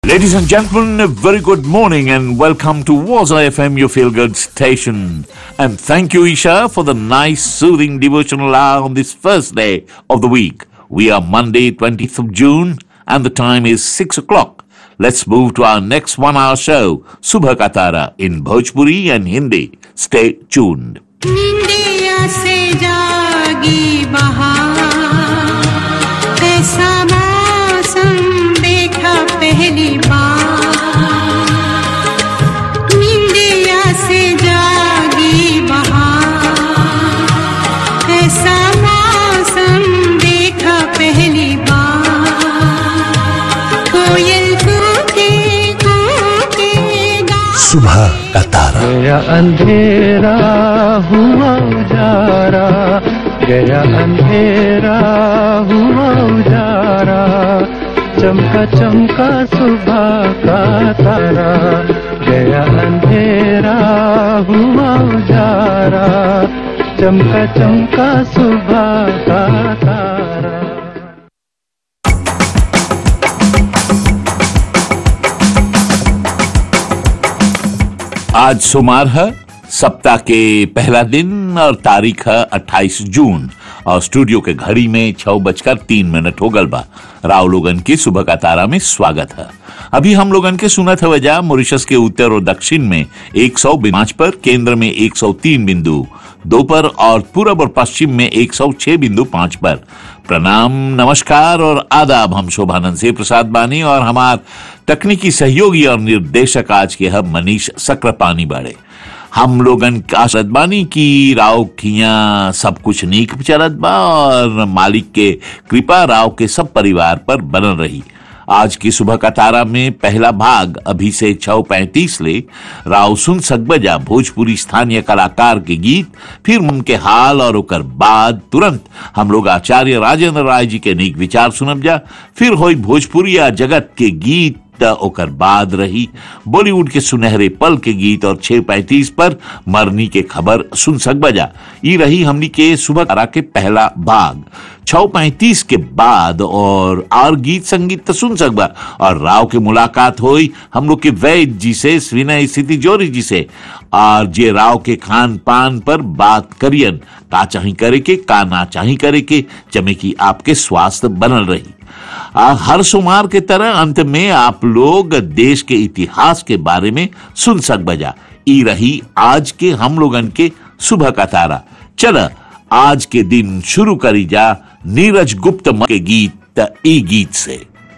Ladies and gentlemen, a very good morning and welcome to Waza FM, your feel good station. And thank you, Isha, for the nice, soothing devotional hour on this first day of the week. We are Monday, 20th of June, and the time is 6 o'clock. Let's move to our next one hour show, Subha Katara, in Bhojpuri and Hindi. Stay tuned. निंदिया से जागी बहार ऐसा मौसम देखा पहली बार निंदिया से जागी बहार ऐसा मौसम देखा पहली बार कोयल कूके कूके गा सुबह का तारा गया अंधेरा हुआ उजारा गया अंधेरा हुआ उजारा चमका चमका सुबह का तारा गया अंधेरा हुआ उजारा चमका चमका सुबह का तारा आज सोमवार है सप्ताह के पहला दिन और तारीख है 28 जून और स्टूडियो के घड़ी में छह बजकर तीन मिनट हो गल बा राव लोगन की सुबह का तारा में स्वागत है अभी हम लोगन के सुनत है वजह मॉरिशस के उत्तर और दक्षिण में 100 पांच पर केंद्र में 103 बिंदु दो पर और पूरब और पश्चिम में 106 बिंदु पांच पर प्रणाम नमस्कार और आदाब हम शोभानंद से प्रसाद बानी और हमार तकनीकी सहयोगी और निर्देशक आज के हम मनीष सक्र बाड़े हम लोगन का आशत बानी की राव खिया सब कुछ नीक चलत बा और मालिक के कृपा राव के सब परिवार पर बनल रही आज की सुबह का तारा में पहला भाग अभी से छह पैंतीस ले राव सुन सकबजा भोजपुरी स्थानीय कलाकार के गीत फिर उनके हाल और ओकर बाद तुरंत हम लोग आचार्य राजेंद्र राय जी के नीक विचार सुनब जा फिर होई भोजपुरी या जगत के गीत त ओकर बाद रही बॉलीवुड के सुनहरे पल के गीत और छह पैंतीस पर मरनी के खबर सुन सक बजा ई रही हमनी के सुबह तारा के पहला भाग छह पैंतीस के बाद और और गीत संगीत तो सुन सकबा और राव के मुलाकात हुई हम लोग के वैद जी से विनय स्थिति जोरी जी से और जे राव के खान पान पर बात करियन का चाही करे के का ना चाही करे के जमे की आपके स्वास्थ्य बनल रही आ, हर सोमवार के तरह अंत में आप लोग देश के इतिहास के बारे में सुन सक बजा ई रही आज के हम लोगन के सुबह का तारा चल आज के दिन शुरू करी जा नीरज गुप्त म- के गीत ई गीत से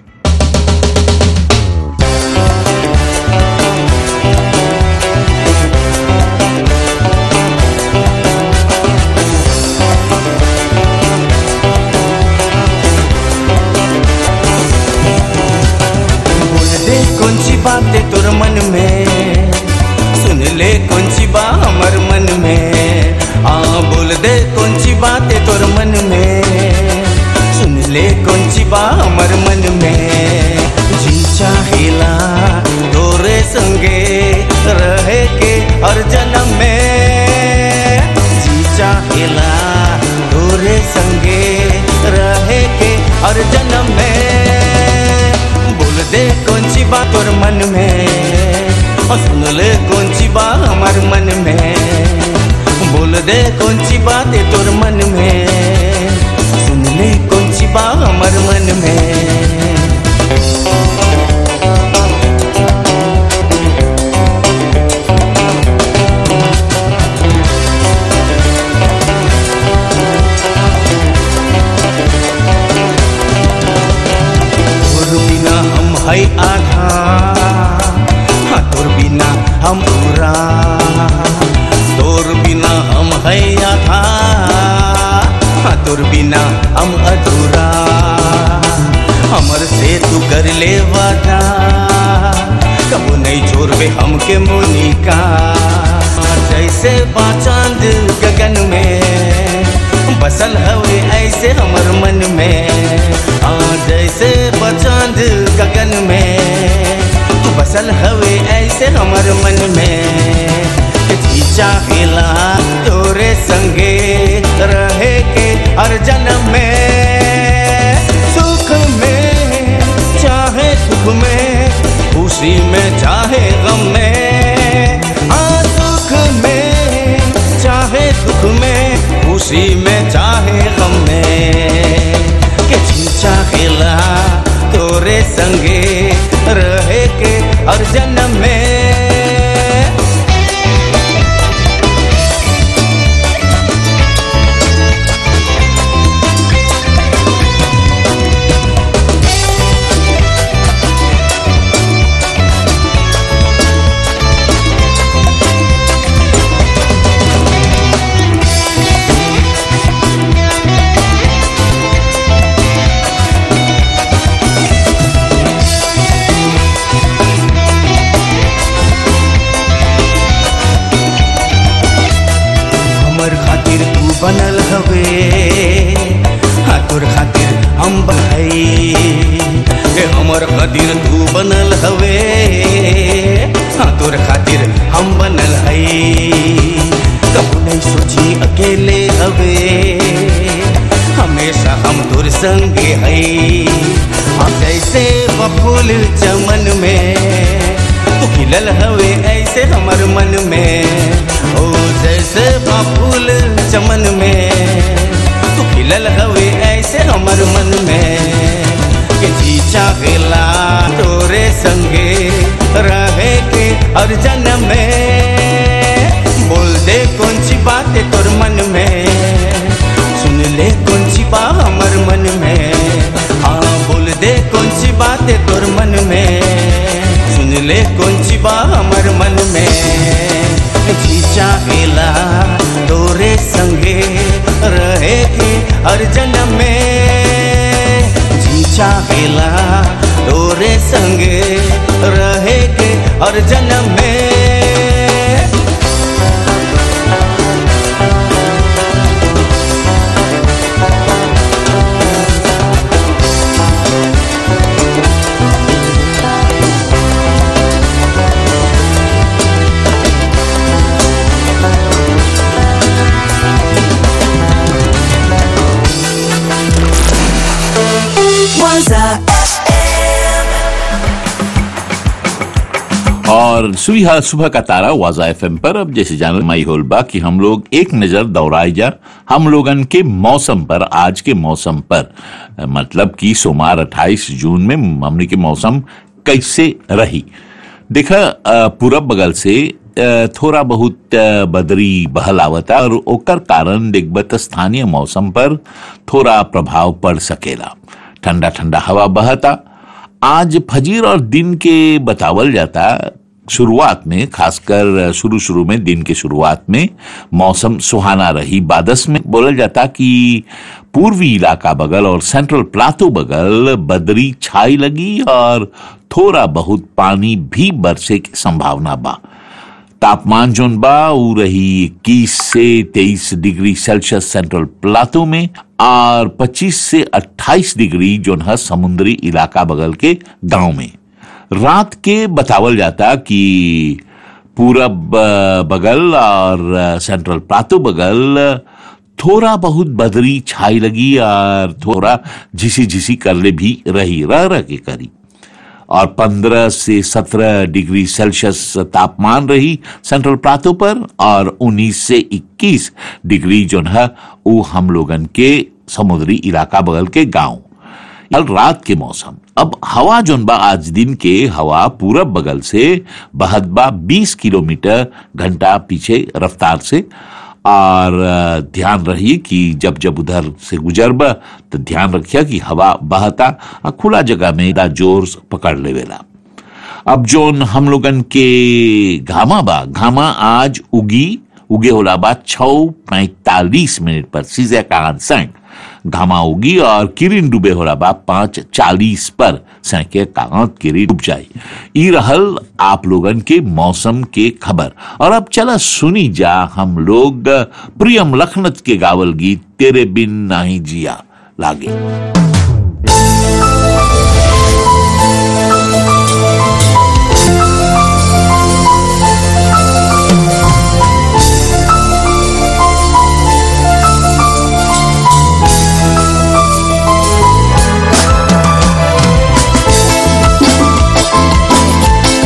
बोल दे कौन सी बात है तोर मन में सुन ले कौन सी बात हमर मन में आ बोल दे कौन सी बात है तोर मन में सुन ले कौन सी बात हमर मन में जी चाहेला तोरे संगे रहे के हर जन्म में जी चाहेला तोरे संगे रहे के हर जन्म में बोल दे कौन सी बात और मन में और सुन ले कौन सी बात हमार मन में बोल दे कौन सी बात है तोर मन में सुन ले कौन सी बात हमार मन में तोर बिना हम है आधा हाँ तोर बिना हम पूरा तोर बिना हम है आधा हाँ तोर बिना हम अधूरा हमर से तू कर ले वादा कबो नहीं छोड़बे हमके मोनिका जैसे बाचांद गगन में बसल हवे ऐसे हमर मन में आ जैसे बचांद गगन में बसल हवे ऐसे हमर मन में जी चाहेला तोरे संगे रहे के हर जन्म में सुख में चाहे सुख में खुशी में चाहे गम में हाँ सुख में चाहे दुख में खुशी में चाहे गम में के जी चाहेला तोरे संगे रहे के हर जन्म में हमर खातिर तू बनल हवे हाँ तोर खातिर हम भाई हे हमर खातिर तू बनल हवे हाँ तोर खातिर हम बनल हई कबू नहीं सोची अकेले हवे हमेशा हम तोर संगे हई हम जैसे बफूल चमन में तू खिलल हवे ऐसे हमर मन में ओ जैसे फूल चमन में तू खिलल हवे ऐसे हमर मन में के जी चाहेला तोरे संगे रहे के हर जन्म में बोल दे कौन सी बात है तोर मन में सुन ले कौन सी बात हमर मन में हाँ बोल दे कौन सी बात है तोर मन में सुन ले कौन सी बात हमर मन में जी चाहेला तोरे संगे रहे के हर जन्म में जी चाहेला तोरे संगे रहे के हर जन्म में और सुबह सुबह का तारा वाजा एफ पर अब जैसे जान माई होल बा कि हम लोग एक नजर दौड़ाई जा हम लोगन के मौसम पर आज के मौसम पर मतलब कि सोमवार 28 जून में हमने के मौसम कैसे रही देखा अ, पूरब बगल से अ, थोड़ा बहुत अ, बदरी बहल आवता और ओकर कारण देखबत स्थानीय मौसम पर थोड़ा प्रभाव पड़ सकेला ठंडा ठंडा हवा बहता आज फजीर और दिन के बतावल जाता शुरुआत में खासकर शुरू शुरू में दिन के शुरुआत में मौसम सुहाना रही बादस में बोला जाता कि पूर्वी इलाका बगल और सेंट्रल प्लाटो बगल बदरी छाई लगी और थोड़ा बहुत पानी भी बरसे की संभावना बा तापमान जोन बा ऊ रही 21 से 23 डिग्री सेल्सियस सेंट्रल प्लाटो में और 25 से 28 डिग्री जोन है समुद्री इलाका बगल के गांव में रात के बतावल जाता कि पूरब अ, बगल और अ, सेंट्रल प्लाटो बगल थोड़ा बहुत बदरी छाई लगी और थोड़ा झिसी झिसी करले भी रही रह रह के करी और 15 से 17 डिग्री सेल्सियस तापमान रही सेंट्रल प्लाटो पर और 19 से 21 डिग्री जो है वो हम लोगन के समुद्री इलाका बगल के गांव कल रात के मौसम अब हवा जोन बा आज दिन के हवा पूरब बगल से बहत बा 20 किलोमीटर घंटा पीछे रफ्तार से और अ, ध्यान रहिए कि जब जब उधर से गुजरब तो ध्यान रखिए कि हवा बहता आ खुला जगह में दा जोर से पकड़ लेवेला अब जोन हम लोगन के घामा बा घामा आज उगी उगे होला बा छौ पैतालीस मिनट पर सीजे का सैंक घामा उगी और किरिन डूबे होला बा पांच चालीस पर सैके कांत किरी डूब जाई ई रहल आप लोगन के मौसम के खबर और अब चला सुनी जा हम लोग प्रियम लखनत के गावल गीत तेरे बिन नहीं जिया लागे तेरे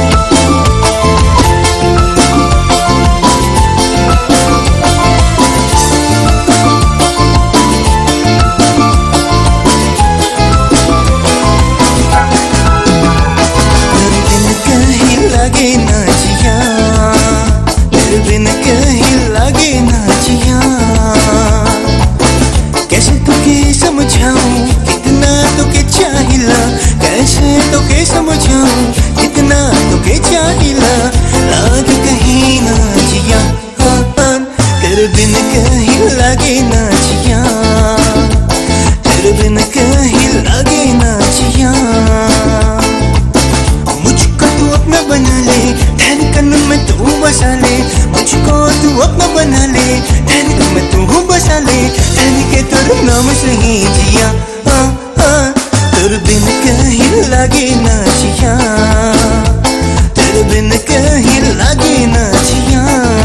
लागे ना जिया तेरे बिन कहीं लागे ना जिया कैसे तुके समझाऊं कितना तुके चाहिला कैसे तुके समझाऊं कितना तुके चाहिला लाग कहीं ना जिया हाँ, हाँ, तेरे बिन कहीं लागे ना जिया तेरे बिन कहीं लागे ना जिया मुझको तू अपना बना ले धड़कन में तू बसा ले मुझको तू अपना बना ले धड़कन में तू बसा ले धन के तेरे नाम से ही जिया हाँ हाँ तेरे बिन कहीं लागे ना जिया तेरे बिन कहीं लागे ना जिया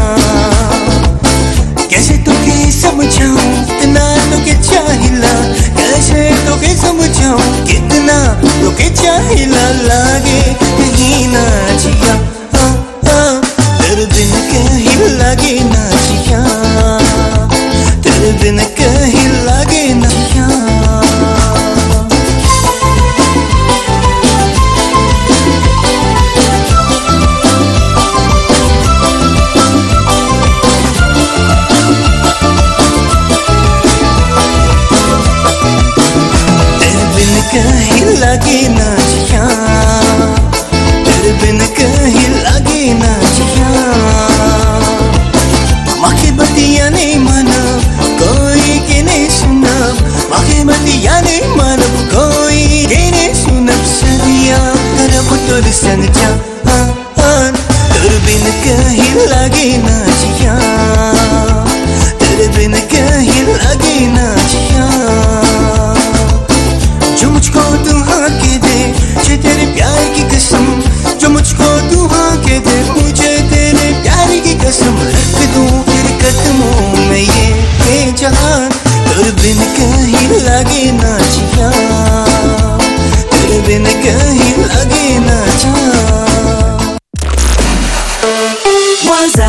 कैसे तुके समझाऊं कितना तुके चाहिला कैसे तुके समझाऊं कितना तुके चाहिला लागे कहीं ना जिया हाँ हाँ तेरे बिन कहीं लागे ना जिया तेरे बिन कहीं लागे ना जिया तेरे बिन कहीं लगे ना जिया तेरे बिन कहीं लगे ना जिया माखे बतिया नहीं माना कोई के नहीं सुना माखे बतिया नहीं माना कोई के नहीं सुना सदिया तरफ तुर सन जा हाँ, हाँ, तेरे बिन कहीं लगे ना जिया तेरे बिन कहीं लगे ना जिया जो मुझको तू हाँ के दे मुझे तेरे प्यार की कसम जो मुझको तू हाँ के दे मुझे तेरे प्यार की कसम रख दूं तेरे कदमों में ये ये जहान तेरे बिन कहीं लगे ना जिया तेरे बिन कहीं लगे ना जा Waza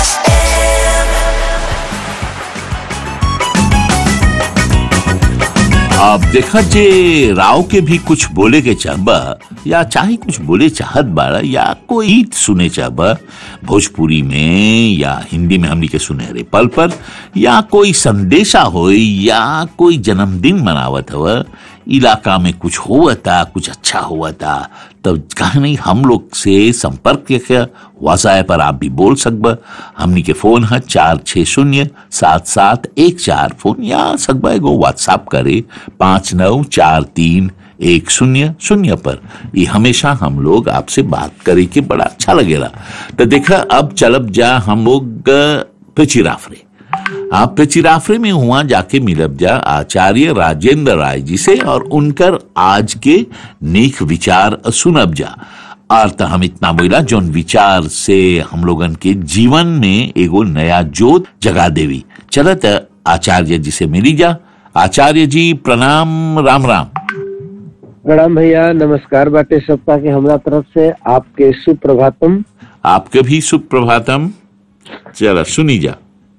अब देखा जे राव के भी कुछ बोले के चाहबा या चाहे कुछ बोले चाहत बाड़ा या कोई गीत सुने चाहबा भोजपुरी में या हिंदी में हमनी के सुनहरे पल पर या कोई संदेशा होई या कोई जन्मदिन मनावत हवा इलाका में कुछ हुआ था कुछ अच्छा हुआ था तब कहा नहीं हम लोग से संपर्क किया वासाए पर आप भी बोल सकबा हमनी के फोन है चार छः शून्य सात सात एक चार फोन या सकबा एगो व्हाट्सएप करे पाँच नौ चार तीन एक शून्य शून्य पर ये हमेशा हम लोग आपसे बात करे के बड़ा अच्छा लगेला तो देखा अब चलब जा हम लोग अ, पिचिराफरे आप पिचिराफरे में हुआ जाके मिलब जा आचार्य राजेंद्र राय जी से और उनकर आज के नेक विचार सुनब जा और तो हम इतना बोला जोन विचार से हम लोगन के जीवन में एगो नया जोत जगा देवी चलत आचार्य जी से मिली जा आचार्य जी प्रणाम राम राम प्रणाम भैया नमस्कार बाटे सबका के हमरा तरफ से आपके सुप्रभातम आपके भी सुप्रभातम चलो सुनी जा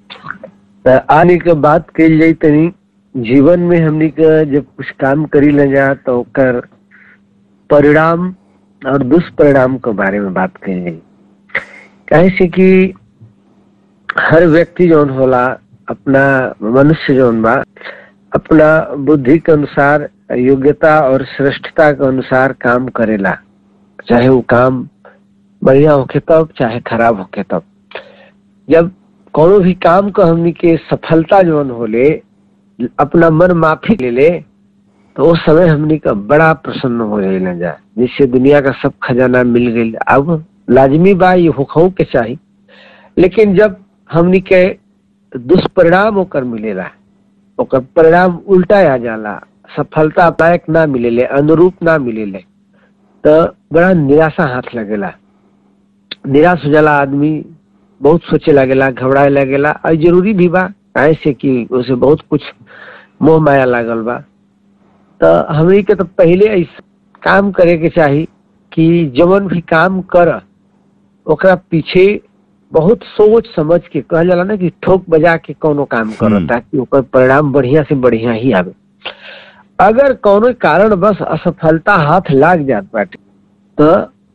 त आने के बात कही जाई तनी जीवन में हमनी के जब कुछ काम करी ले जा तो ओकर परिणाम और दुष्परिणाम के बारे में बात कही जाई काहे से कि हर व्यक्ति जौन होला अपना मनुष्य जौन बा अपना बुद्धि के अनुसार योग्यता और श्रेष्ठता के अनुसार काम करेला चाहे वो काम बढ़िया होके तब चाहे खराब होके तब जब कोनो भी काम को हमनी के सफलता जौन होले अपना मन माफी ले ले तो उस समय हमनी का बड़ा प्रसन्न हो जाए जा जिससे दुनिया का सब खजाना मिल गई अब लाजमी बा ये होखऊ के चाही लेकिन जब हमनी के दुष्परिणाम ओकर मिलेला ओकर परिणाम उल्टा आ जाला सफलता लायक ना मिलेले अनुरूप ना मिलेले तो बड़ा निराशा हाथ लगेला निराश हो जाला आदमी बहुत सोचे लगेला घबराए लगेला और जरूरी भी बा काहे से कि उसे बहुत कुछ मोह माया लागल बा तो हमनी के तो पहले ऐसे काम करे के चाही कि जवन भी काम कर ओकरा पीछे बहुत सोच समझ के कहल जाला ना कि ठोक बजा के कोनो काम करो हम्म। ताकि ओकर परिणाम बढ़िया से बढ़िया ही आवे अगर कोनो कारण बस असफलता हाथ लाग जात बाटे तो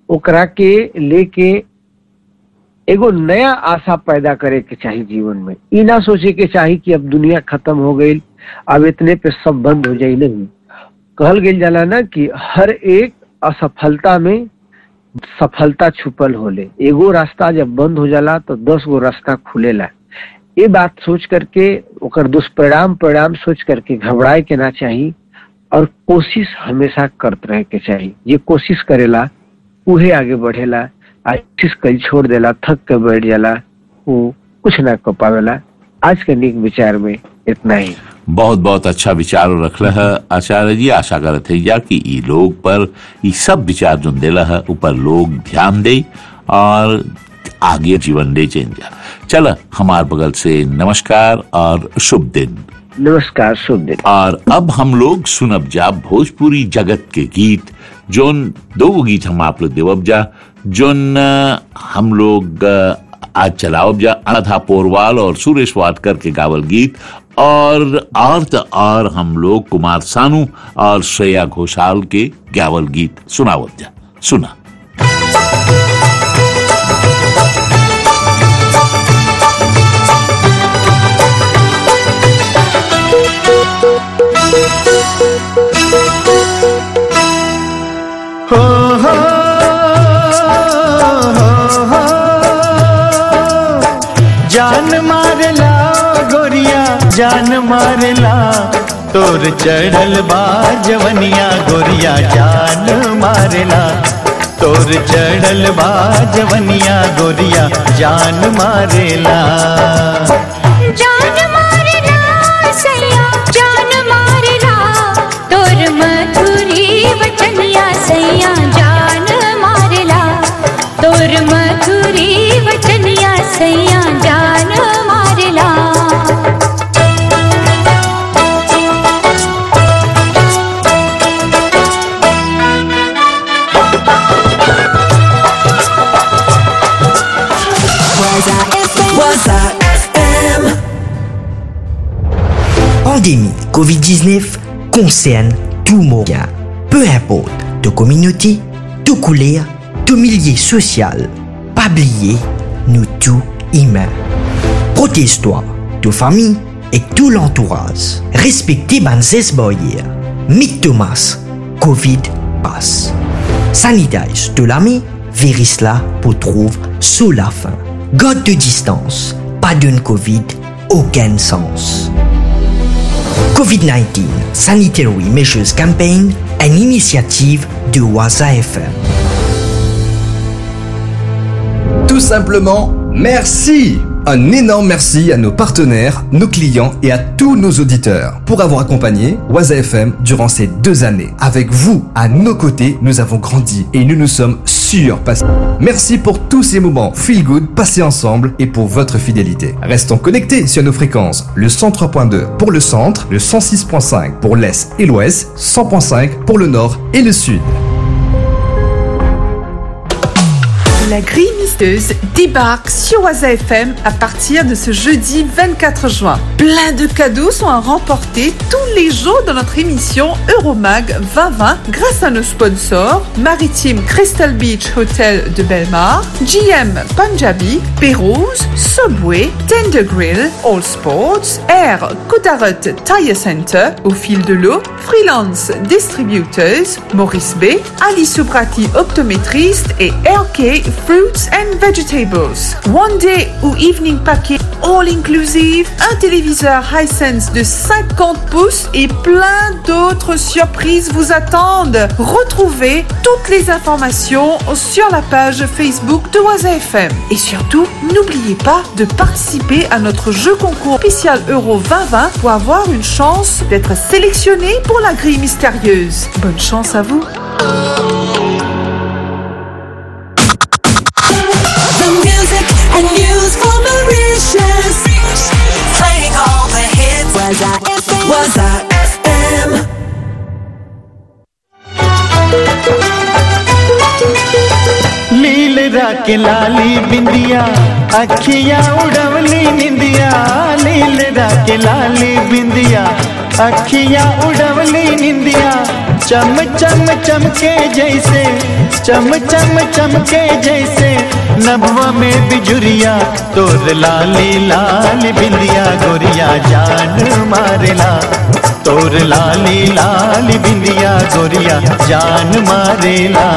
ओकरा के लेके एगो नया आशा पैदा करे के चाही जीवन में ई ना सोचे के चाही कि अब दुनिया खत्म हो गई अब इतने पे सब बंद हो जाई नहीं कहल गेल जाला ना कि हर एक असफलता में सफलता छुपल होले एगो रास्ता जब बंद हो जाला तो दस गो रास्ता खुलेला ये बात सोच करके ओकर दुष्परिणाम परिणाम सोच करके घबराए के ना चाही और कोशिश हमेशा करत रहे के चाही ये कोशिश करेला उहे आगे बढ़ेला आ कोशिश कल छोड़ देला थक के बैठ जाला वो कुछ ना कर पावेला आज के निक विचार में इतना ही बहुत बहुत अच्छा विचार रखल है आचार्य जी आशा करत है या कि ई लोग पर ई सब विचार जो देला है ऊपर लोग ध्यान दे और आगे जीवन ले जा चल हमार बगल से नमस्कार और शुभ दिन नमस्कार शुभ दिन और अब हम लोग सुनब जा भोजपुरी जगत के गीत जोन दो गो गीत हम आप लोग देवब जा जोन अ, हम लोग अ, आज चलावब जा आधा पोरवाल और सुरेश वाडकर के गावल गीत और और तो और हम लोग कुमार सानू और श्रेया घोषाल के गावल गीत सुनावब जा सुना हो हो हो जान मारला गोरिया जान मारला तोर चढ़ल बा जवनिया गोरिया जान मारला तोर चढ़ल बा जवनिया गोरिया जान मारेला जान मारला सैया जान मारला तोर मधुरी वचनिया सैया जान मारला तोर मधुरी वचनिया सैया जान मारला Pandémie Covid-19 concerne tout Montréal. Peu importe de communauté, de couleur, de milieu social. Pas oublier, nous tous humains. Protège-toi, de famille et tout l'entourage. Respectez Banzes Boyer. Mick Thomas, Covid passe. Sanitize de l'ami, virus là pour trouver sous la fin. God de distance, pas d'une Covid, aucun sens. COVID-19 Sanitary Measures Campaign, une initiative de Waza FM. Tout simplement, merci Un énorme merci à nos partenaires, nos clients et à tous nos auditeurs pour avoir accompagné Waza FM durant ces deux années. Avec vous, à nos côtés, nous avons grandi et nous nous sommes surpassés. Merci pour tous ces moments feel good passés ensemble et pour votre fidélité. Restons connectés sur nos fréquences. Le 103.2 pour le centre, le 106.5 pour l'est et l'ouest, 100.5 pour le nord et le sud. La grille misteuse débarque sur Waza FM à partir de ce jeudi 24 juin. Plein de cadeaux sont à remporter tous les jours dans notre émission Euromag 2020 grâce à nos sponsors Maritime Crystal Beach Hotel de Belmar, GM Punjabi, Pérouse, Subway, Tender Grill, All Sports, Air Cotarot Tire Center, Au fil de l'eau, Freelance Distributors, Maurice B, Ali Soprati Optométriste et RK Fruits and Vegetables. One Day ou Evening Packet All Inclusive, un téléviseur Hisense de 50 pouces et plein d'autres surprises vous attendent. Retrouvez toutes les informations sur la page Facebook de Waza FM. Et surtout, n'oubliez pas de participer à notre jeu concours spécial Euro 2020 pour avoir une chance d'être sélectionné pour la grille mystérieuse. Bonne chance à vous. The music and news for Mauritius. Playing all the hits. Was I FM? Was I FM? लील राके लाली बिंदिया अखियां उड़वली निंदिया लील राके लाली बिंदिया अखियां उड़वली निंदिया चम चम चमके जैसे चम चम चमके जैसे नभवा में बिजुरिया तोर लाली लाल बिंदिया गोरिया जान मारेला तोर लाली लाल बिंदिया गोरिया जान मारेला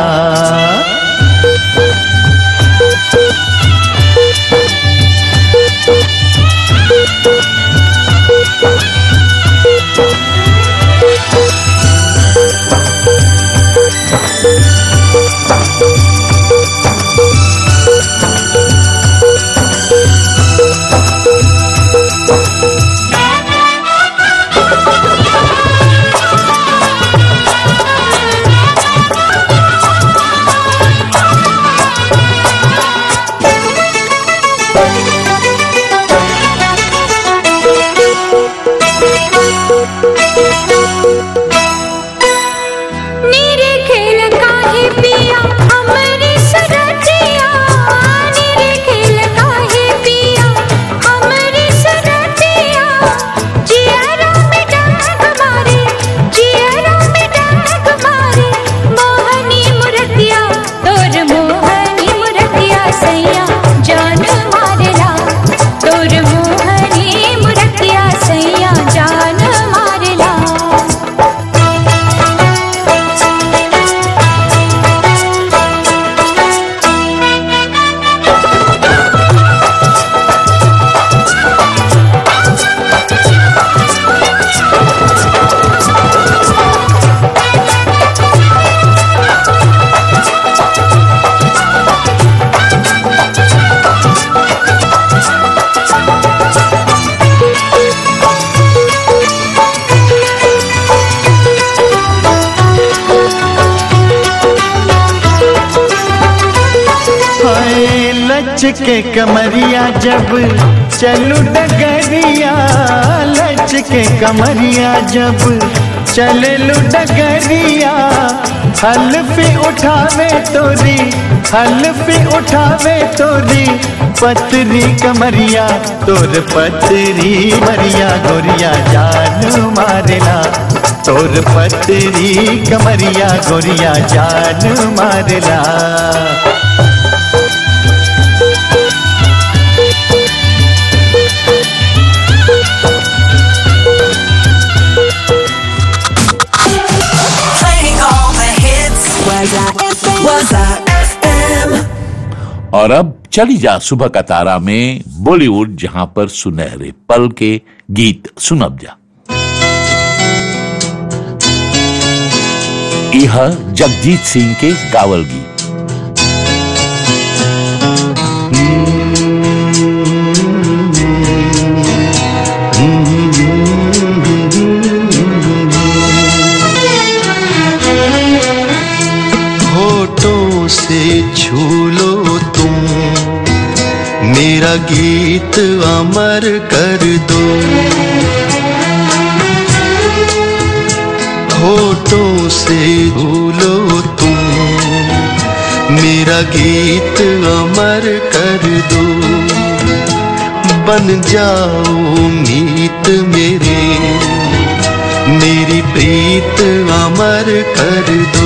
नीरे खेल काहे पिया हमरे सरतिया नीरे खेल काहे पिया हमरे सरतिया जियरा में डाक मारे जियरा में डाक मारे मोहनी मुरतिया तोर मोहनी मुरतिया सैया जान मारेला तोर मोहनी मुरतिया सैया जान मारेला हाय लच के कमरिया जब चलू डगरिया लच के कमरिया जब चलू डगरिया हल्फी उठावे तोरी हल्फी उठावे तोरी पतरी कमरिया तोर पतरी मरिया गोरिया जान मारेला तोर पतरी कमरिया गोरिया जान मारेला Playing all the hits. Was I FM? Was I FM? और अब चली जा सुबह का तारा में बॉलीवुड जहां पर सुनहरे पल के गीत सुनब जा यह जगजीत सिंह के गावल गीत होठों से छू लो तुम मेरा गीत अमर कर दो होठों से छू लो तुम मेरा गीत अमर कर दो बन जाओ मीत मेरे मेरी प्रीत अमर कर दो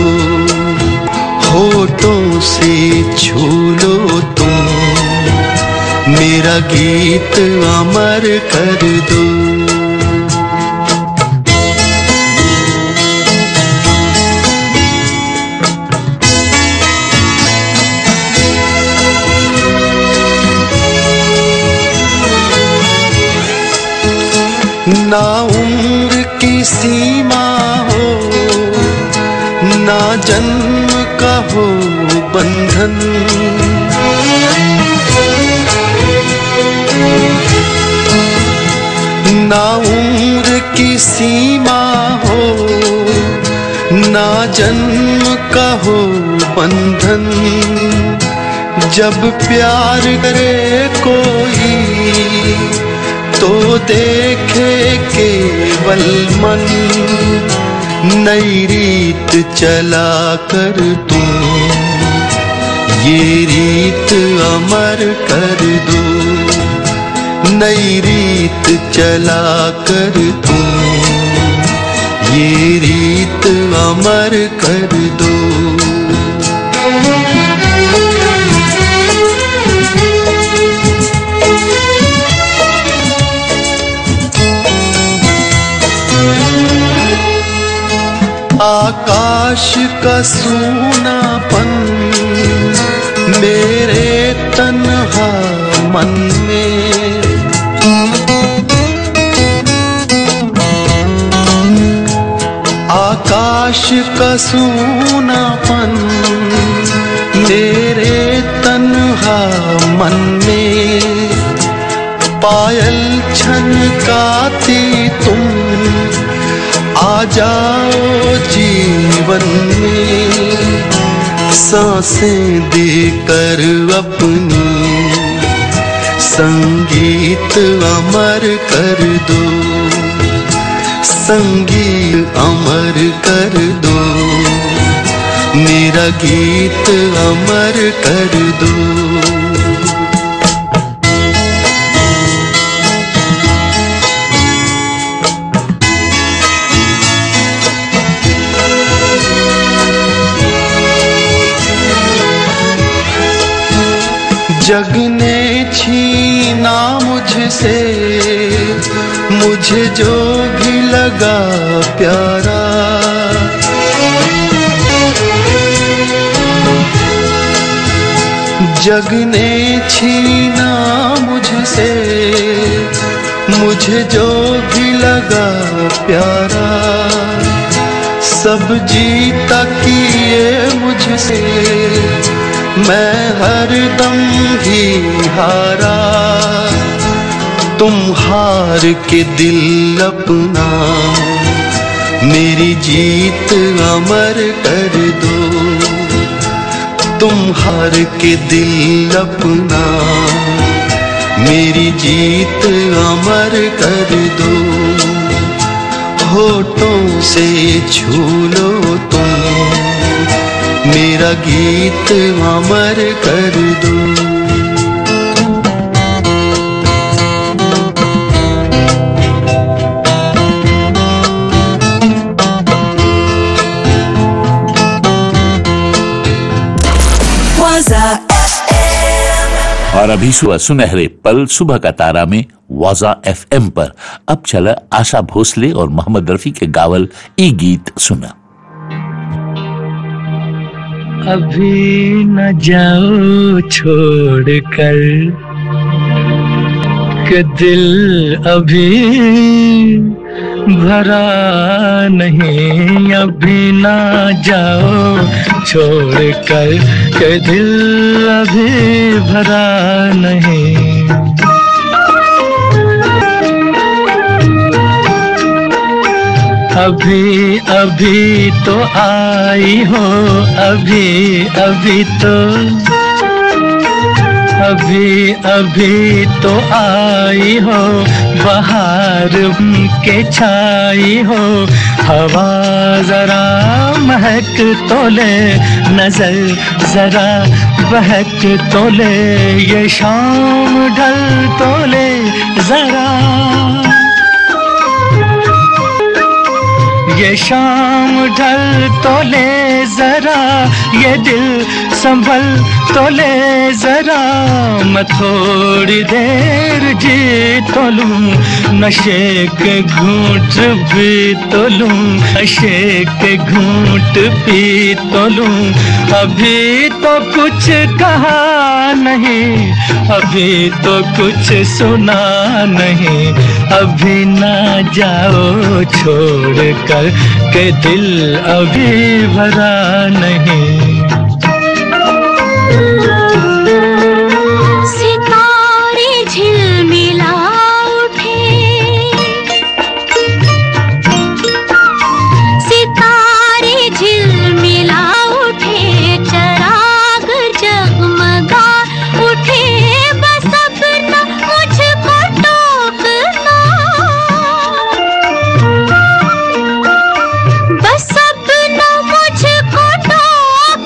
होठों से छू लो तुम मेरा गीत अमर कर दो ना उम्र की सीमा हो ना जन्म का हो बंधन ना उम्र की सीमा हो ना जन्म का हो बंधन जब प्यार करे कोई तो देखे केवल मन नई रीत चला कर तुम ये रीत अमर कर दो नई रीत चला कर तुम ये रीत अमर कर दो आकाश का सूनापन मेरे तन्हा मन में आकाश का सूनापन मेरे तन्हा मन में पायल छनकाती तुम आ जाओ जीवन में सांसें देकर अपनी संगीत अमर कर दो संगीत अमर कर दो मेरा गीत अमर कर दो जग ने छीना मुझसे मुझे जो भी लगा प्यारा जग ने छीना मुझसे मुझे जो भी लगा प्यारा सब जीता किए मुझसे मैं हर दम ही हारा तुम हार के दिल अपना मेरी जीत अमर कर दो तुम हार के दिल अपना मेरी जीत अमर कर दो होठों से छू लो तुम मेरा गीत अमर कर दो Waza और अभी सुबह सुनहरे पल सुबह का तारा में वाजा एफएम पर अब चला आशा भोसले और मोहम्मद रफी के गावल ई गीत सुना अभी न जाओ छोड़ कर के दिल अभी भरा नहीं अभी ना जाओ छोड़ कर के दिल अभी भरा नहीं अभी अभी तो आई हो अभी अभी तो अभी अभी तो आई हो बाहर के छाई हो हवा जरा महक तो ले नजर जरा बहक तो ले ये शाम ढल तो ले जरा ये शाम ढल तो ले जरा ये दिल संभल तो ले जरा मैं थोड़ी देर जी तो लूं नशे के घूंट भी तो लूं नशे के घूंट पी तो लूं अभी तो कुछ कहा नहीं अभी तो कुछ सुना नहीं अभी ना जाओ छोड़ कर के दिल अभी भरा नहीं सितारे झिलमिला उठे सितारे झिलमिला उठे चराग जगमगा उठे बस अपना मुझको टोकना बस अपना मुझको टोकना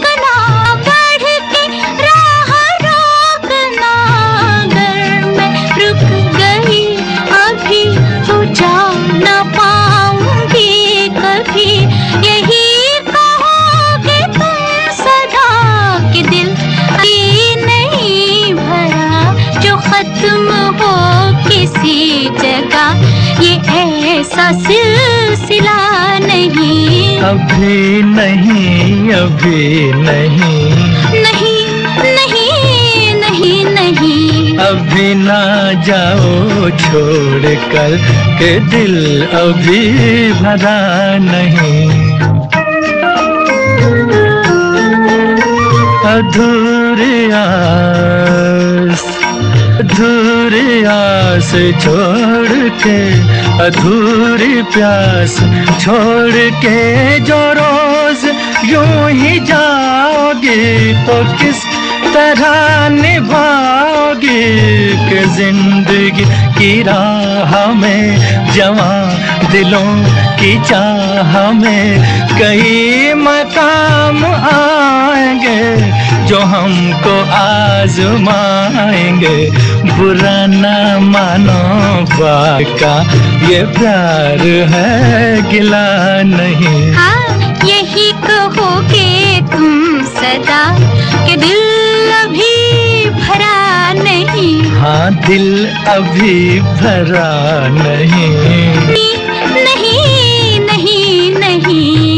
सा सिलसिला नहीं अभी नहीं अभी नहीं नहीं नहीं नहीं नहीं अभी ना जाओ छोड़ कर के दिल अभी भरा नहीं अधूरी आस अधूरी आस छोड़ के अधूरी प्यास छोड़ के जो रोज यूं ही जाओगे तो किस तरह निभाओगे कि जिंदगी की राह में जवा दिलों की चाह में कई मकाम आएंगे जो हमको आजमाएंगे बुरा ना मानो बाका ये प्यार है गिला नहीं हाँ यही कहोगे तुम सदा कि दिल अभी भरा नहीं हाँ दिल अभी भरा नहीं नहीं नहीं नहीं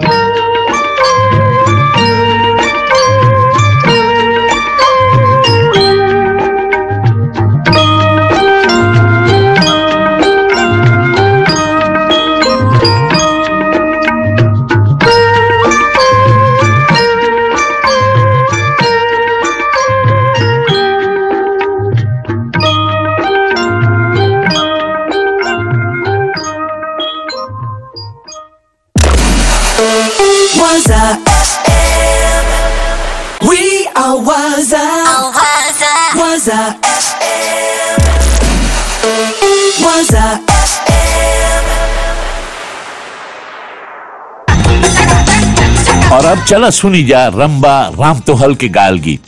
Waza FM. We are Waza. Waza FM. Waza FM. और अब चला सुनी जा रंबा राम तोहल के गायल गीत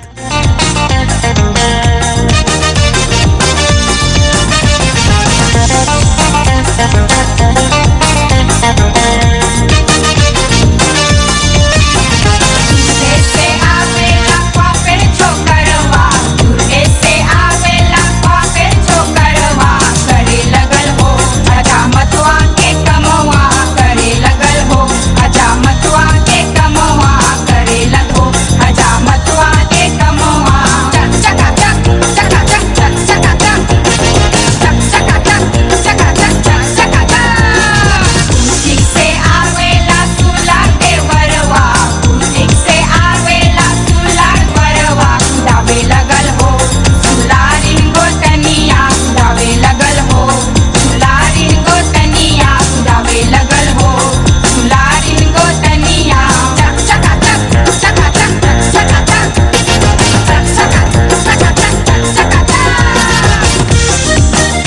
Ese आवेला पापेर छोकरवा ese आवेला पापेर छोकरवा करे लगल हो अजा मतवा के कमवा करे लगल हो अजा मतवा के कमवा करे लगो अजा मतवा के कमवा चक चका चक चका चक चक चका चक चक चका चक चका चक चक चका चक ठीक से आवेला सुला के वरवा ठीक से आवेला सुला वरवा दावे लगल हो सुलारिन गो तनिया दावे लगल हो सुलारिन गो तनिया दावे लगल हो सुलारिन गो तनिया चक चका चक चका चक चका चक चक चका चका चक चका चक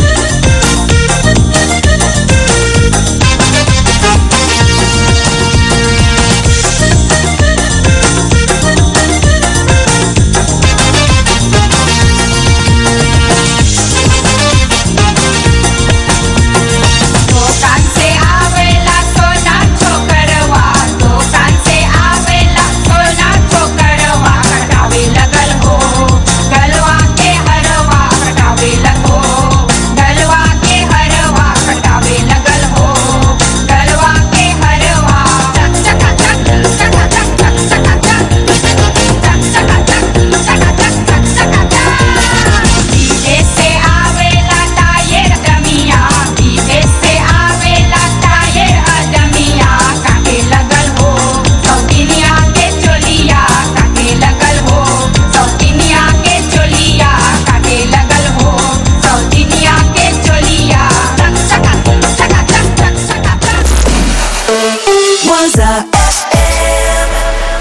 दुकान से आवेला सोना छोकरवा दुकान से आवेला सोना छोकरवा कटावे लगल हो गलवा के हरवा कटावे लगो गलवा के हरवा कटावे लगल हो गलवा के हरवा चक चका चक चका चक चक चका चक चक चका चक चका चक चक चका चक विदेश से आवेला टायर दमिया विदेश से आवेला टायर अदमिया काटे लगल हो सौतिनिया के चोलिया काटे लगल हो सौतिनिया के चोलिया काटे लगल हो सौतिनिया के चोलिया चक चका चका चक चक चका चक Waza FM.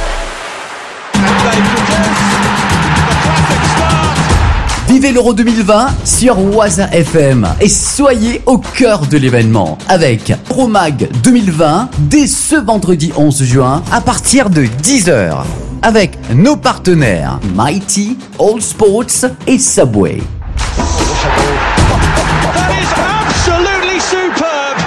Vivez l'Euro 2020 sur Waza FM et soyez au cœur de l'événement avec Euromag 2020 dès ce vendredi 11 juin à partir de 10h avec nos partenaires Mighty, All Sports et Subway. Absolutely superb.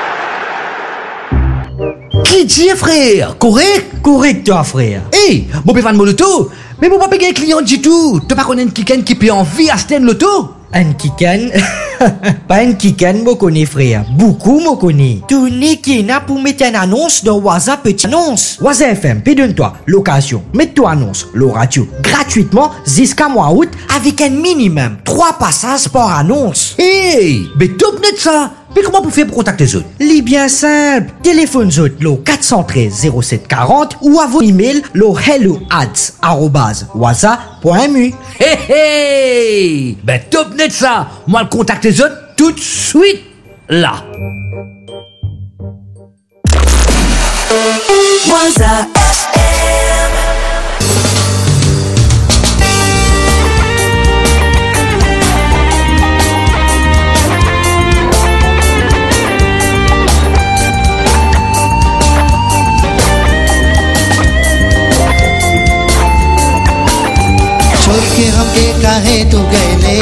Qui dit frère Correct Correct toi frère Hey, bon ben mon loto Mais bon pas payer un client du tout Tu pas connaître quelqu'un qui peut en vie à Sten Loto Un kikan Pas qui ken mo connaît frère, beaucoup mo connaît. Tu n'es qui n'a pour mettre une annonce dans Waza Petit Annonce. Waza FM, puis donne-toi l'occasion. Mets-toi annonce, le radio, gratuitement jusqu'à mois août avec un minimum 3 passages par annonce. Hey, mais top net ça. Mais comment vous faites pour contacter les autres Les bien simple. Téléphone autres, le 413 0740 ou à vos email le hello ads waza.mu. Hey hey Ben top net ça Moi le contacte les autres tout de suite là Waza छोड़ के हमके काहे तू गैले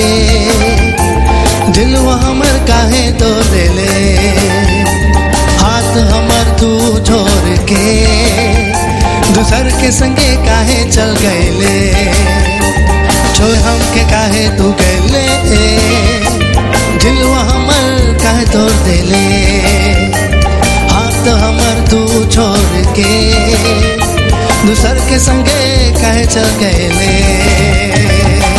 दिलवा हमर काहे तो देले हाथ हमर तू छोड़ के दूसर के संगे काहे चल गैले छोड़ हमके काहे तू गैले दिलवा हमर काहे तोड़ देले हाथ हमर तू छोड़ के दूसर के संगे काहे चल गए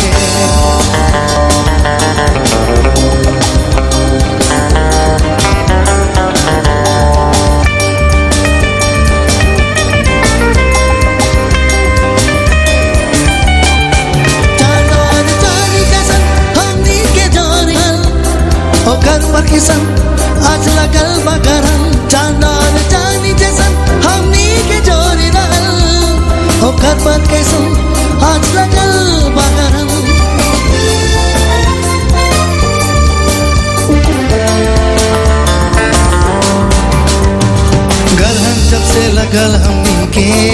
ओकर पर किसन आज लगल बगरन चांदार चांदी जैसन हमनी के जोरी रहल ओकर पर कैसन आज लगल बगरन गरहन जब से लगल हमनी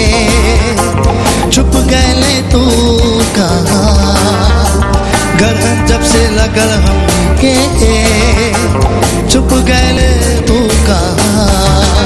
के छुप गए तू कहाँ गरहन जब से लगल हमनी के छुप गए तू कहाँ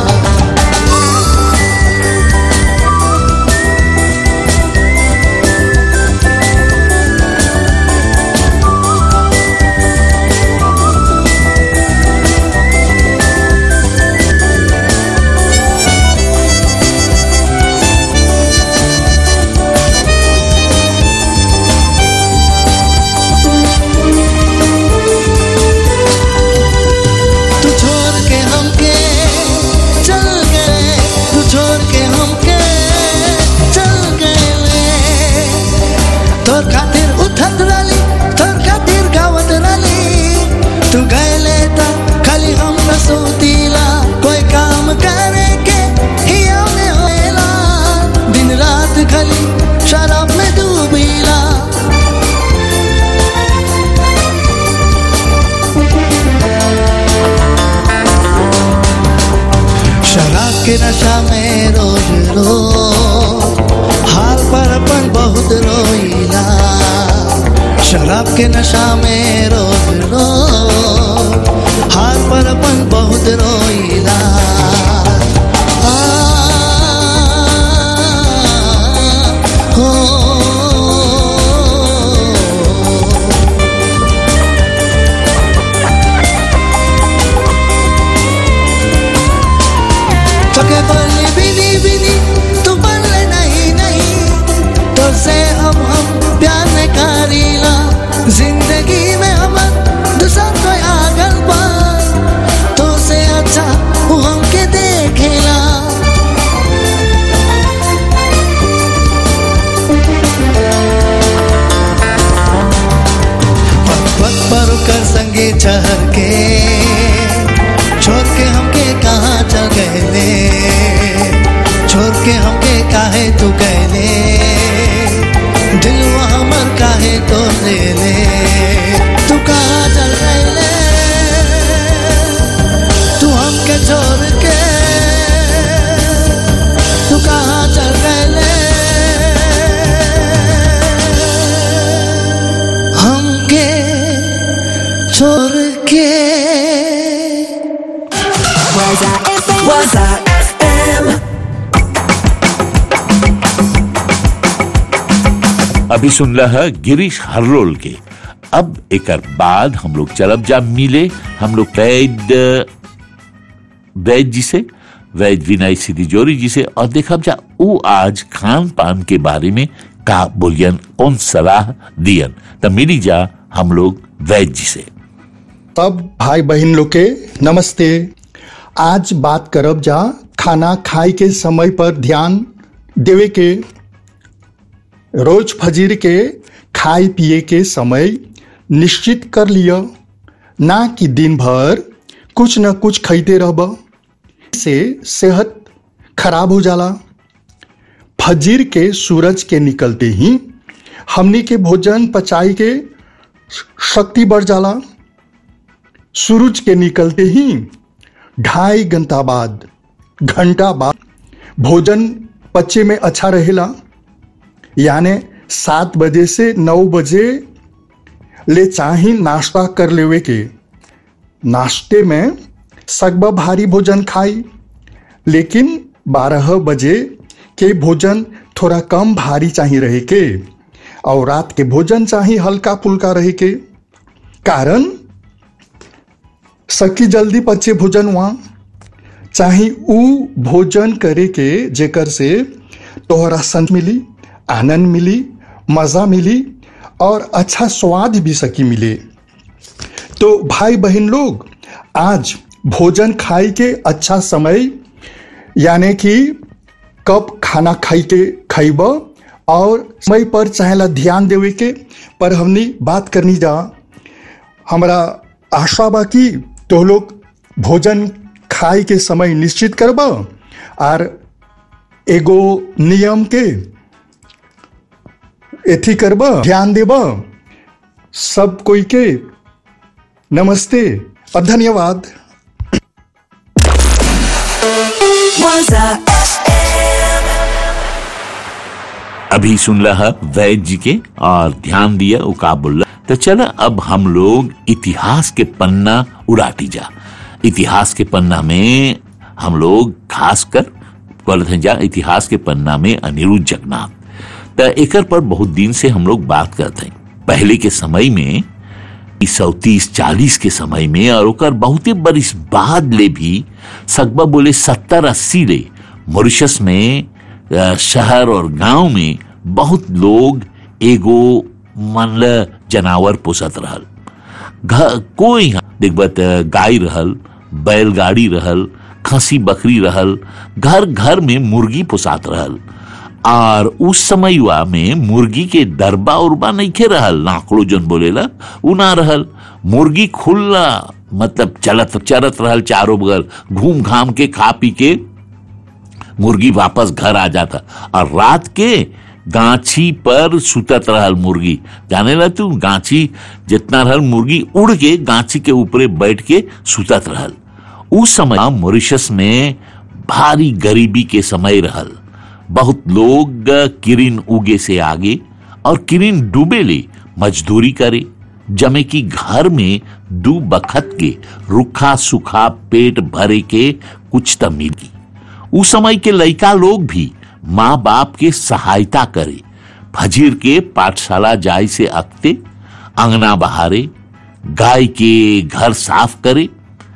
तू छोड़ के हमके चल गए तू छोड़ के हमके चल गए तोर खातिर उठत रली तोर खातिर गावत रली तू गए त खाली हम न सोतीला कोई काम करे के हिया में होएला दिन रात खाली शराब में डूबीला शराब के नशा में रोज रो हाल पर अपन बहुत रोईला शराब के नशा में रोज रो हाल पर अपन बहुत रोईला आ, हो तोके बोली बिनी बिनी तू बोले नहीं नहीं तो से अब हम प्यार में करीला जिंदगी में हम दूसरा कोई आगल बा तो से अच्छा वो हमके देखेला पग पग पर कर संगे चढ़ के छोड़ के हमके कहाँ चल गए छोड़ के हमके काहे तू गए दिलवा हमर काहे तो ले ले तू कहाँ चल गए तू हमके छोड़ के तू कहाँ चल गए हमके छोड़ के Waza FM. Waza FM. अभी सुन रहा गिरीश हर्रोल के अब एक बाद हम लोग चलब जा मिले हम लोग वैद वैद जी से वैद विनय सिद्धि जोरी जी से और देखब जा वो आज खान पान के बारे में का बोलियन कौन सलाह दियन तब मिली जा हम लोग वैद जी से तब भाई बहन लोग के नमस्ते आज बात करब जा खाना खाए के समय पर ध्यान देवे के रोज फजीर के खाए पिए के समय निश्चित कर लिया ना कि दिन भर कुछ न कुछ खाते रहब से सेहत खराब हो जाला फजीर के सूरज के निकलते ही हमनी के भोजन पचाई के शक्ति बढ़ जाला सूरज के निकलते ही ढाई घंटा बाद घंटा बाद भोजन पच्चे में अच्छा रहेला यानी सात बजे से नौ बजे ले चाही नाश्ता कर लेवे के नाश्ते में सगबा भारी भोजन खाई लेकिन बारह बजे के भोजन थोड़ा कम भारी चाहिए रहे के और रात के भोजन चाहिए हल्का फुल्का रहे के कारण सकी जल्दी पचे भोजन वहाँ चाहे ऊ भोजन करे के जेकर से तोहरा संत मिली आनंद मिली मजा मिली और अच्छा स्वाद भी सकी मिले तो भाई बहन लोग आज भोजन खाई के अच्छा समय यानी कि कब खाना खाई के खाइब और समय पर चाहेला ध्यान देवे के पर हमनी बात करनी जा हमारा आशा बा कि तो लोग भोजन खाए के समय निश्चित करब और एगो नियम के एथी करब ध्यान देब सब कोई के नमस्ते और धन्यवाद Waza अभी सुन रहा वैद जी के और ध्यान दिया वो का बोल रहा तो चला अब हम लोग इतिहास के पन्ना उड़ाटी जा इतिहास के पन्ना में हम लोग खास कर बोलते हैं जा इतिहास के पन्ना में अनिरुद्ध जगन्नाथ तो एकर पर बहुत दिन से हम लोग बात करते हैं पहले के समय में सौ तीस चालीस के समय में और ओकर बहुते बरिस बाद ले भी सकबा बोले सत्तर अस्सी ले मॉरिशस में अ, शहर और गांव में बहुत लोग एगो मन ल जानवर पोसत रहल घ- कोई देखबत गाय रहल बैलगाड़ी रहल खसी बकरी रहल घर घर में मुर्गी पोसात रहल और उस समय में मुर्गी के दरबा उरबा नहीं खे रहल नाकड़ो जन बोलेला उ ना रहल मुर्गी खुला मतलब चलत चरत रहल चारों बगल घूम घाम के खा पी के मुर्गी वापस घर आ जाता और रात के गाछी पर सुतत रहल मुर्गी जाने ला तू गाछी जितना रहल मुर्गी उड़ के गाछी के ऊपरे बैठ के सुतत रहल उस समय मॉरिशस में भारी गरीबी के समय रहल बहुत लोग किरिन उगे से आगे और किरिन डूबे ले मजदूरी करे जमे की घर में दू बखत के रुखा सुखा पेट भरे के कुछ त मिली उस समय के लड़का लोग भी माँ बाप के सहायता करे फजीर के पाठशाला जाय से अकते अंगना बहारे गाय के घर साफ करे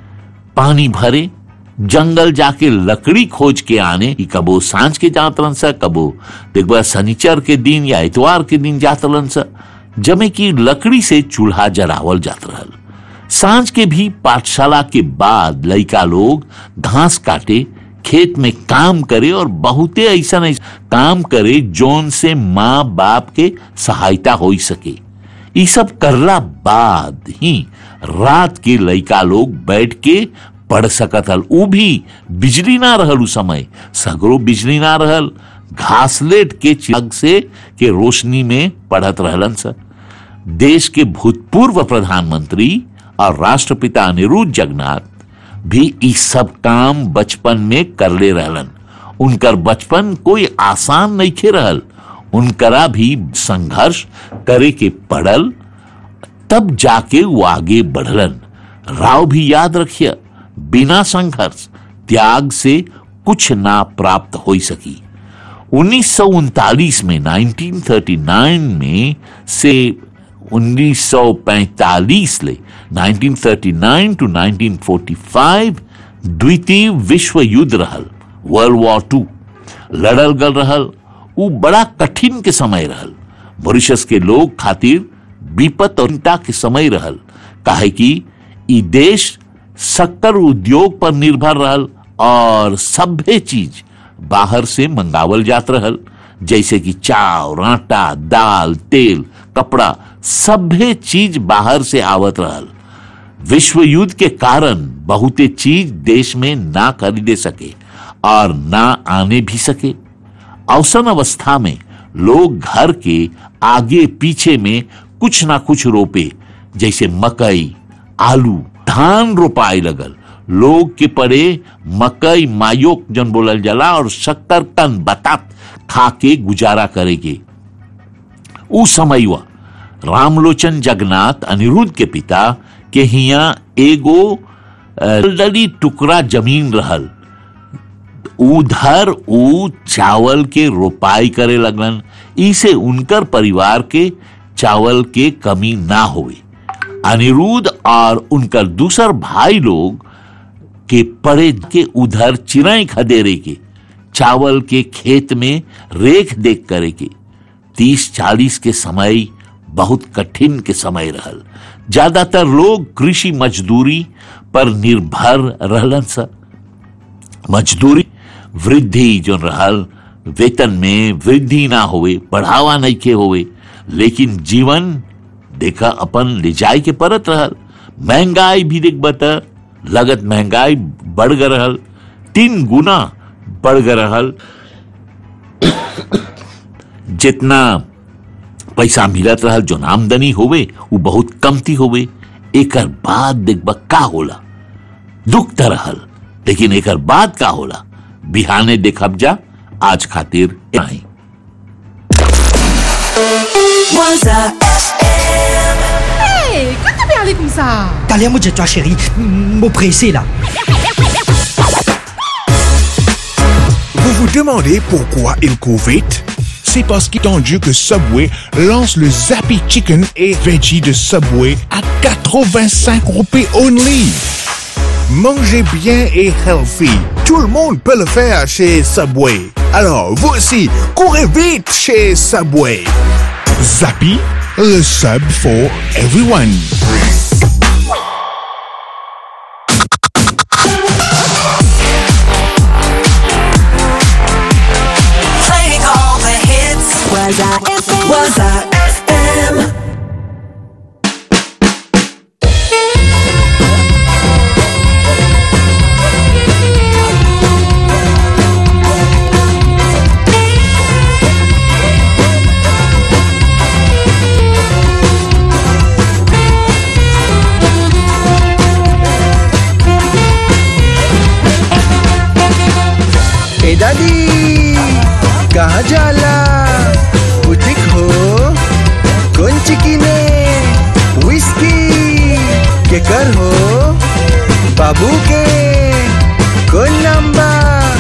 पानी भरे जंगल जाके लकड़ी खोज के आने कि कबो सांझ के जातरन सा कबो देखबा शनिचर के दिन या इतवार के दिन जातरन सा जमे की लकड़ी से चूल्हा जरावल जात रहल सांझ के भी पाठशाला के बाद लड़का लोग घास काटे खेत में काम करे और बहुते ऐसा नहीं काम करे जोन से माँ बाप के सहायता हो सके ये सब करला बाद ही रात के लड़का लोग बैठ के पढ़ सकत हल ऊ भी बिजली ना रहल उ समय सगरो बिजली ना रहल घासलेट के चिराग से के रोशनी में पढ़त रहलन सर देश के भूतपूर्व प्रधानमंत्री और राष्ट्रपिता अनिरुद्ध जगन्नाथ भी ई सब काम बचपन में करले रहलन उनकर बचपन कोई आसान नहीं खे रहल उनकरा भी संघर्ष करे के पड़ल तब जाके वो आगे बढ़लन राव भी याद रखिए बिना संघर्ष त्याग से कुछ ना प्राप्त हो सकी उन्नीस में 1939 में से 1945 ले 1939 टू 1945 द्वितीय विश्व युद्ध रहल वर्ल्ड वॉर टू लड़ल गल रहल उ बड़ा कठिन के समय रहल मॉरिशस के लोग खातिर विपत और चिंता के समय रहल काहे कि ई देश शक्कर उद्योग पर निर्भर रहल और सभ्य चीज बाहर से मंगावल जात रहल जैसे कि चावल आटा दाल तेल कपड़ा सभ्य चीज बाहर से आवत रहल विश्व युद्ध के कारण बहुते चीज देश में ना खरीदे सके और ना आने भी सके अवसन अवस्था में लोग घर के आगे पीछे में कुछ ना कुछ रोपे जैसे मकई आलू धान रोपाए लगल लोग के पड़े मकई मायोक जन बोलल जाला और शक्कर कन बतात खा के गुजारा करेगे उ समय हुआ रामलोचन जगन्नाथ अनिरुद्ध के पिता के हिया एगो दलदली टुकड़ा जमीन रहल उधर उ चावल के रोपाई करे लगलन इसे उनकर परिवार के चावल के कमी ना होवे अनिरुद्ध और उनकर दूसर भाई लोग के पड़े के उधर चिराई खदेरे के चावल के खेत में रेख देख करे के तीस चालीस के समय बहुत कठिन के समय रहल ज्यादातर लोग कृषि मजदूरी पर निर्भर रहलन सा मजदूरी वृद्धि जो रहल वेतन में वृद्धि ना होवे बढ़ावा नहीं के होवे लेकिन जीवन देखा अपन ले जाए के परत रहल महंगाई भी देख बता लगत महंगाई बढ़ गए रहल तीन गुना बढ़ गए रहल जितना पैसा मिलत रहल जो आमदनी होवे वो बहुत कमती होवे एकर बाद देखबा का होला दुख त रहल लेकिन एकर बाद का होला बिहाने देखब जा आज खातिर नहीं Waza FM. Hey, quand t'es bien allé comme ça Talia, moi, toi, chérie, me presser là. Vous vous demandez pourquoi il court vite C'est parce qu'il est tendu que Subway lance le Zappy Chicken et Veggie de Subway à 85 roupies only. Mangez bien et healthy. Tout le monde peut le faire chez Subway. Alors, vous aussi, courez vite chez Subway. Zappy, le sub for everyone. Playing all the hits. Waza FM. Waza FM. ए दादी कहाँ जाला boutique हो कौन चिकिने whisky के कर हो बाबू के कौन नंबा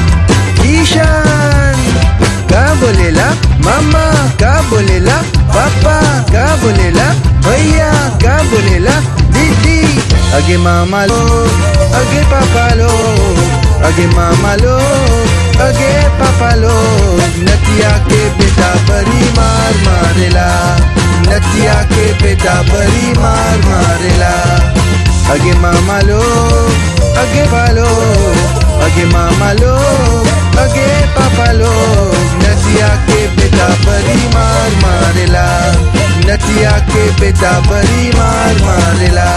ईशान का बोलेला मामा का बोलेला पापा का बोलेला भैया का बोलेला दीदी अगे मामा लो अगे पापा लो अगे मामा लो अगे पापा लो नतिया के बेटा बड़ी मार मारेला नतिया के बेटा बड़ी मार मारेला अगे मामा लो अगे पालो अगे मामा लो अगे पापा लो नतिया के बेटा बड़ी मार मारेला नतिया के बेटा बड़ी मार मारेला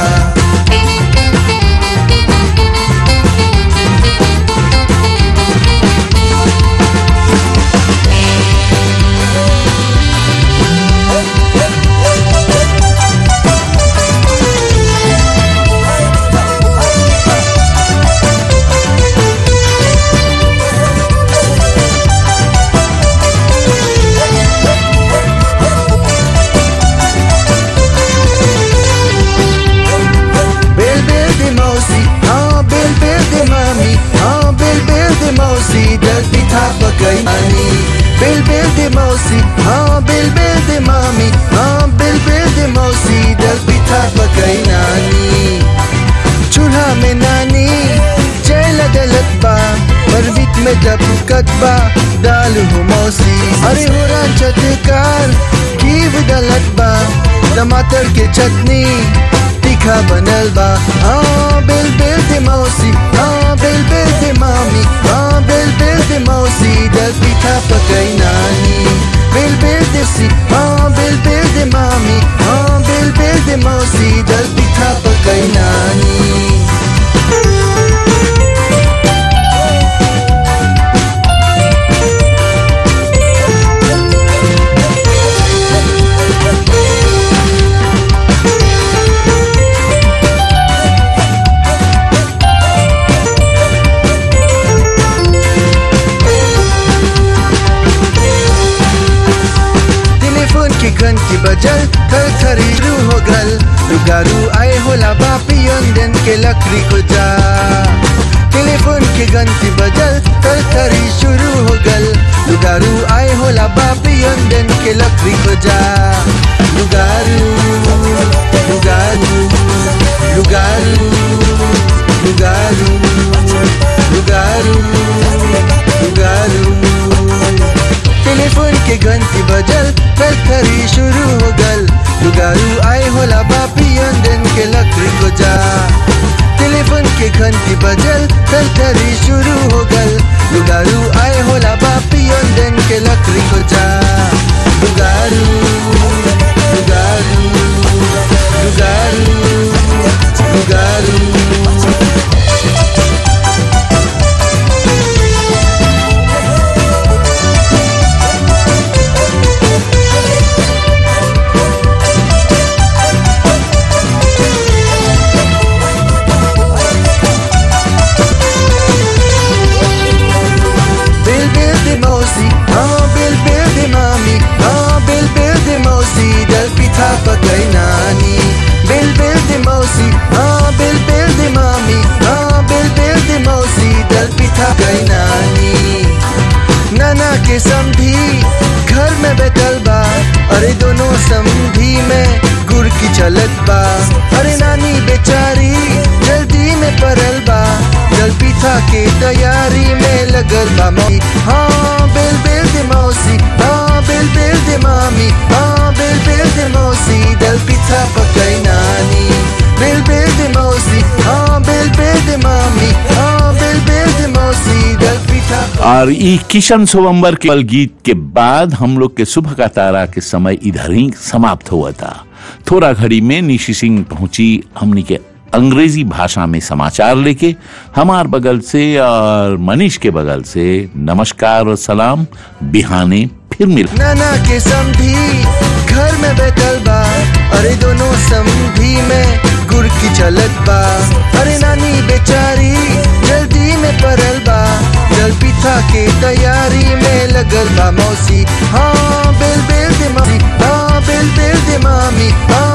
बेल बेटा पुकत बा दाल हो मौसी अरे हो चटकार की बदलत बा टमाटर के चटनी तीखा बनल बा हाँ बेल बेल दे मौसी हाँ बेल बेल दे मामी हाँ बेल बेल दे मौसी दल पीठा पकई नानी बेल बेल दे सी हाँ बेल बेल दे मामी हाँ बेल बेल दे मौसी दल पीठा पकई नानी टेलीफोन की घंटी बजल थर थरी रू हो गल रुगारू आए होला बापियन दिन के लकड़ी को जा टेलीफोन की घंटी बजल थर थरी शुरू हो गल रुगारू आए होला बापियन दिन के लकड़ी को जा रुगारू रुगारू रुगारू रुगारू रुगारू रुगारू टेलीफोन के घंटी बजल कल खरी शुरू हो गल लुगारू आए होला बापियन दिन के लकड़ी को जा टेलीफोन के घंटी बजल कल खरी शुरू हो गल लुगारू आए होला बापियन दिन के लकड़ी को जा लुगारू लुगारू लुगारू लुगारू Bill Bill de Mosi, oh Bill Bill de Mami, oh Bill Bill de Mosi, dal pita pagay nani. Bill Bill de Mosi, oh Bill Bill de Mami, oh Bill Bill de Mosi, dal pita pagay nani. नाना के समधी घर में बैठल बा अरे दोनों समधी में गुड़ की चलत बा अरे नानी बेचारी जल्दी में परल बा जल पीठा के तैयारी में लगल बा मौसी हाँ बेल बेल दे मौसी हाँ बेल बेल दे मामी हाँ बेल बेल दे मौसी दल पीठा पकई नानी बेल बेल दे मौसी हाँ बेल बेल दे मामी हाँ बेल बेल दे मौसी दल पीठा और ई किशन सोवम्बर के पल गीत के बाद हम लोग के सुबह का तारा के समय इधर ही समाप्त हुआ था थोड़ा घड़ी में निशी सिंह पहुंची हमनी के अंग्रेजी भाषा में समाचार लेके हमार बगल से और मनीष के बगल से नमस्कार और सलाम बिहाने फिर मिल नाना के समधी घर में बैठल बा अरे दोनों समधी में गुड़ की चलत बा अरे नानी बेचारी जल्दी में परल बा जल पीठा के तैयारी में लगल बा मौसी हाँ बेल बेल दे मामी हाँ बेल बेल दे मामी हाँ